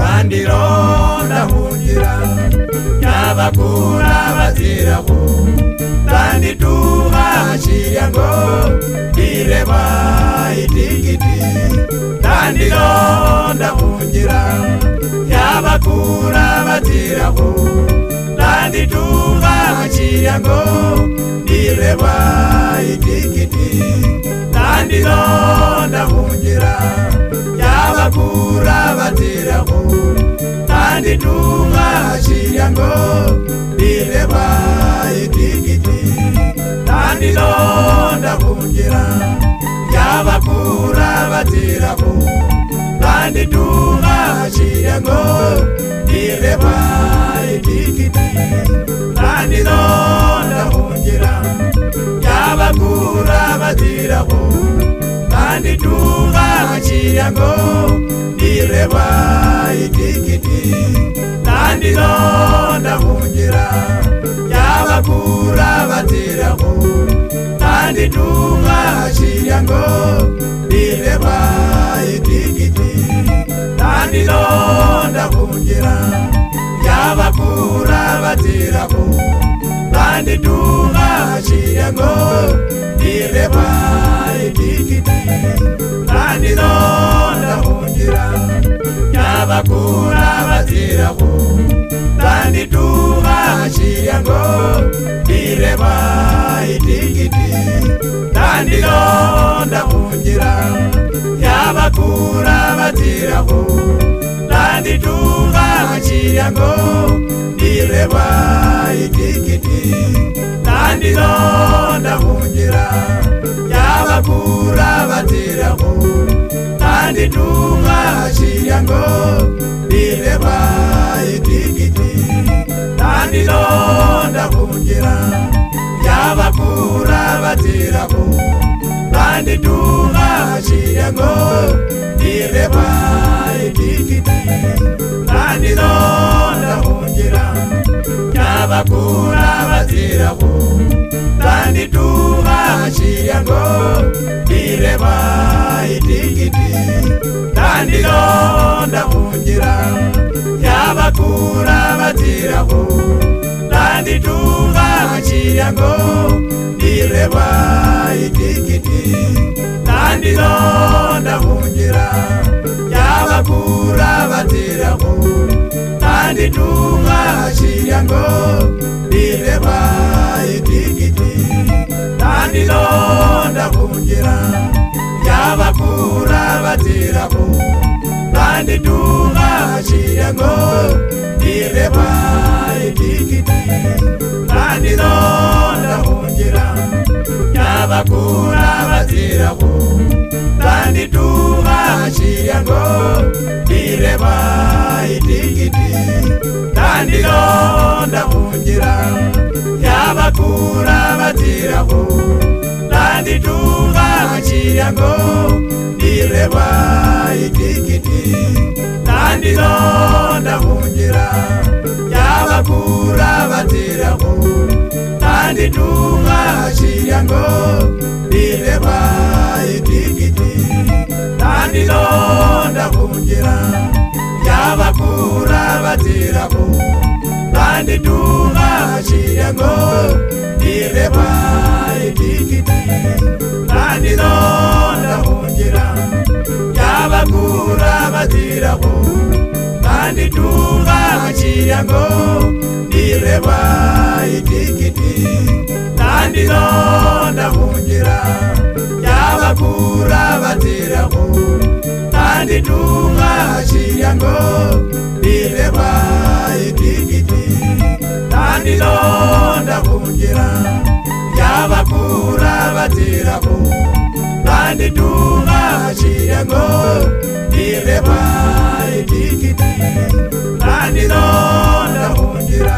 ndandiro ndahungira n'abakura baziraho ndandituhashirya ngo ndireba itigiti ndandiro ndahungira y'abakura baziraho ndandituhashirya ngo ndireba itigiti ndandiro ndahungira y'abakura baziraho kandi ntuhashira ngo ndireba itigiti kandi ndahungira y'abakura baziraho kandi ntuhashira ngo ndireba itigiti kandi ndahungira y'abakura baziraho kandi ntuhashira ngo ndireba itigiti kandi ndahungira y'abakura baziraho kandi ntuhashira ngo ndireba itigiti kandi ndahungira y'abakura baziraho kandi ntuhashira ngo ndireba itigiti kandi ndahungira y'abakura baziraho kandi ntuhashira ngo ndireba itigiti kandi ndahungira y'abakura baziraho kandi ntuhashira ngo ndireba itigiti kandi ndahungira y'abakura baziraho kandi ntuhashira ngo ndireba itigiti kandi ndahungira y'abakura baziraho kandi ntuhashira ngo ndireba itigiti kandi ndahungira y'abakura baziraho kandi ntuhashira ngo ndireba itigiti kandi ndahungira y'abakura baziraho kandi ntuhashira ngo ndireba itigiti kandi ndahungira y'abakura baziraho kandi ntuhashira ngo ndireba itigiti kandi ndahungira y'abakura baziraho kandi ntuhashira ngo ndireba itigiti kandi ndahungira y'abakura baziraho kandi ntuhashira ngo ndireba itigiti kandi ndahungira y'abakura baziraho kandi ntuhashira ngo ndireba itigiti kandi ndahungira y'abakura baziraho kandi ntuhashira ngo ndireba itigiti kandi ndahungira y'abakura baziraho kandi ntuhashira ngo ndireba itigiti kandi ndahungira y'abakura baziraho kandi ntuhashira ngo ndireba itigiti kandi ndahungira y'abakura baziraho kandi ntuhashira ngo ndireba itigiti kandi ndahungira y'abakura baziraho kandi ntuhashira ngo ndireba itigiti kandi ndahungira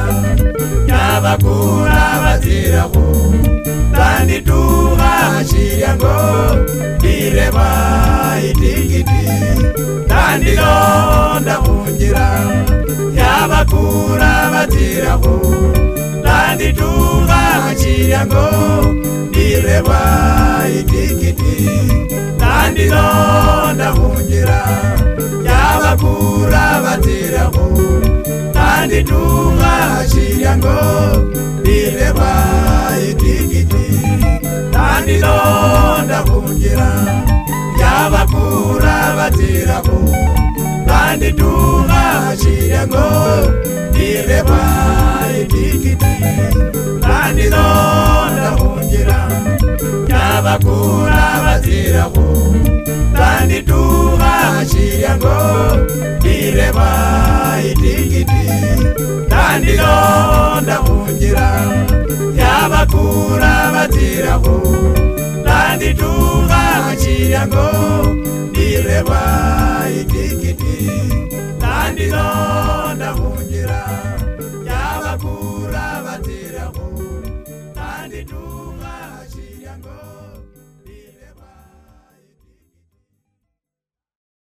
y'abakura baziraho kandi ntuhashira ngo ndireba itigiti kandi ndahungira y'abakura baziraho kandi ntuhashira ngo ndireba itigiti kandi ndahungira y'abakura turabaterako tanditunga shiryango ndireba itigiti tandilonda kunjira yabakura baterako tanditunga shiryango ndireba itigiti tandilonda kunjira yabakura baterako tanditunga shiryango ndireba itigiti tandilonda kunjira yabakura batirako tanditunga shiryango ndireba